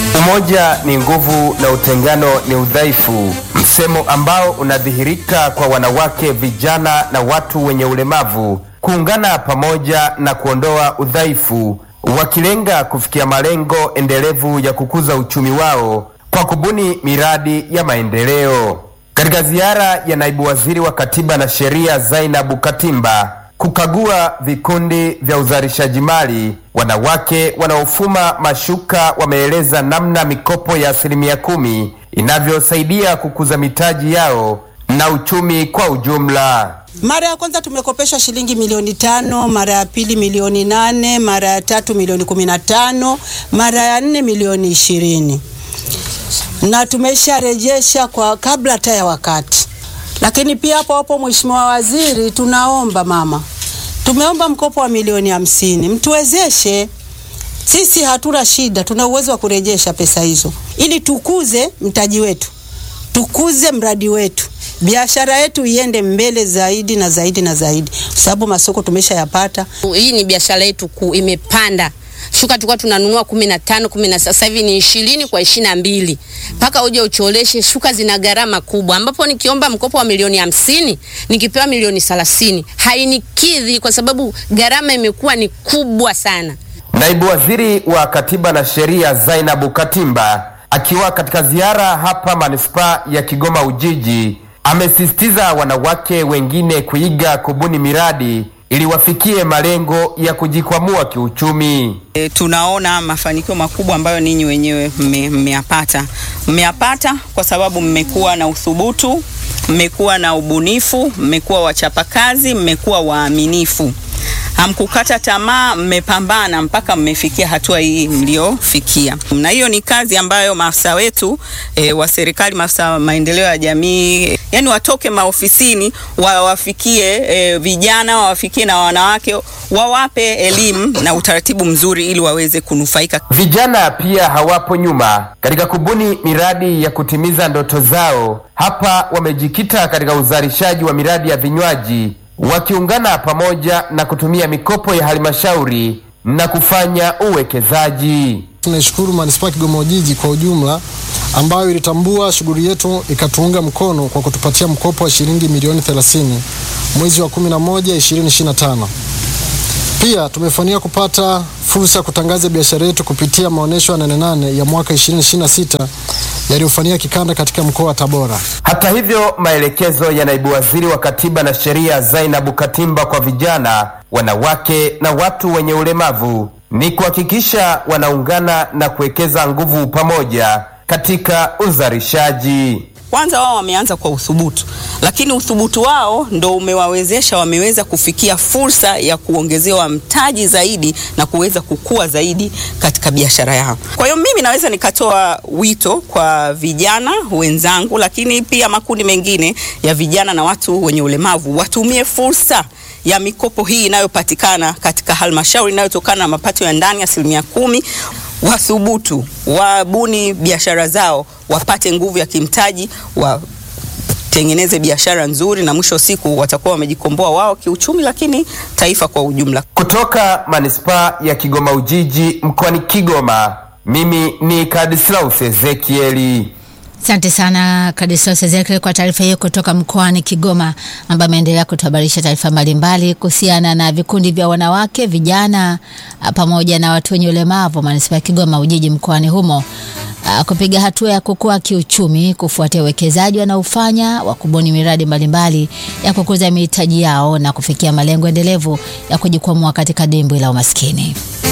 Umoja ni nguvu na utengano ni udhaifu, msemo ambao unadhihirika kwa wanawake, vijana na watu wenye ulemavu kuungana pamoja na kuondoa udhaifu, wakilenga kufikia malengo endelevu ya kukuza uchumi wao kwa kubuni miradi ya maendeleo. Katika ziara ya naibu waziri wa katiba na sheria Zainabu Katimba kukagua vikundi vya uzalishaji mali, wanawake wanaofuma mashuka wameeleza namna mikopo ya asilimia kumi inavyosaidia kukuza mitaji yao na uchumi kwa ujumla. Mara ya kwanza tumekopeshwa shilingi milioni tano, mara ya pili milioni nane, mara ya tatu milioni kumi na tano, mara ya nne milioni ishirini na tumesharejesha kwa kabla hata ya wakati. Lakini pia hapo hapo, Mheshimiwa Waziri, tunaomba mama, tumeomba mkopo wa milioni hamsini, mtuwezeshe sisi. Hatuna shida, tuna uwezo wa kurejesha pesa hizo ili tukuze mtaji wetu, tukuze mradi wetu, biashara yetu iende mbele zaidi na zaidi na zaidi, kwa sababu masoko tumeshayapata. Hii ni biashara yetu kuu, imepanda shuka tulikuwa tunanunua kumi na tano kumi na sasa hivi ni ishirini kwa ishirini na mbili mpaka uje ucholeshe. Shuka zina gharama kubwa, ambapo nikiomba mkopo wa milioni hamsini nikipewa milioni thelathini hainikidhi kwa sababu gharama imekuwa ni kubwa sana. Naibu waziri wa katiba na sheria Zainabu Katimba akiwa katika ziara hapa manispaa ya Kigoma Ujiji amesisitiza wanawake wengine kuiga kubuni miradi ili wafikie malengo ya kujikwamua kiuchumi. E, tunaona mafanikio makubwa ambayo ninyi wenyewe mmeyapata. Mmeyapata kwa sababu mmekuwa na uthubutu, mmekuwa na ubunifu, mmekuwa wachapakazi, mmekuwa waaminifu, hamkukata tamaa, mmepambana mpaka mmefikia hatua hii mliofikia, na hiyo ni kazi ambayo maafisa wetu e, wa serikali, maafisa maendeleo ya jamii, yani watoke maofisini wawafikie e, vijana wawafikie na wanawake, wawape elimu na utaratibu mzuri ili waweze kunufaika. Vijana pia hawapo nyuma katika kubuni miradi ya kutimiza ndoto zao. Hapa wamejikita katika uzalishaji wa miradi ya vinywaji wakiungana pamoja na kutumia mikopo ya halmashauri na kufanya uwekezaji. Tunaishukuru manispaa Kigoma Ujiji kwa ujumla ambayo ilitambua shughuli yetu ikatuunga mkono kwa kutupatia mkopo wa shilingi milioni 30 mwezi wa 11 2025. Pia tumefanikiwa kupata fursa ya kutangaza biashara yetu kupitia maonyesho ya Nane Nane ya mwaka 2026 yaliyofanyika kikanda katika mkoa wa Tabora. Hata hivyo, maelekezo ya naibu waziri wa katiba na sheria Zainabu Katimba kwa vijana, wanawake na watu wenye ulemavu ni kuhakikisha wanaungana na kuwekeza nguvu pamoja katika uzalishaji. Kwanza wao wameanza kwa uthubutu, lakini uthubutu wao ndo umewawezesha, wameweza kufikia fursa ya kuongezewa mtaji zaidi na kuweza kukua zaidi katika biashara yao. Kwa hiyo mimi naweza nikatoa wito kwa vijana wenzangu, lakini pia makundi mengine ya vijana na watu wenye ulemavu watumie fursa ya mikopo hii inayopatikana katika halmashauri inayotokana na mapato ya ndani asilimia kumi wathubutu, wabuni biashara zao, wapate nguvu ya kimtaji, watengeneze biashara nzuri, na mwisho wa siku watakuwa wamejikomboa wao kiuchumi, lakini taifa kwa ujumla. Kutoka manispaa ya Kigoma Ujiji mkoani Kigoma, mimi ni Kadislaus Ezekieli. Asante sana Kadislaus Ezekiel kwa taarifa hiyo kutoka mkoani Kigoma, ambayo ameendelea kutuhabarisha taarifa mbalimbali kuhusiana na vikundi vya wanawake, vijana pamoja na watu wenye ulemavu manispaa ya Kigoma Ujiji mkoani humo uh, kupiga hatua ya kukua kiuchumi kufuatia uwekezaji wanaofanya wa kubuni miradi mbalimbali ya kukuza mitaji yao na kufikia malengo endelevu ya kujikwamua katika dimbwi la umaskini.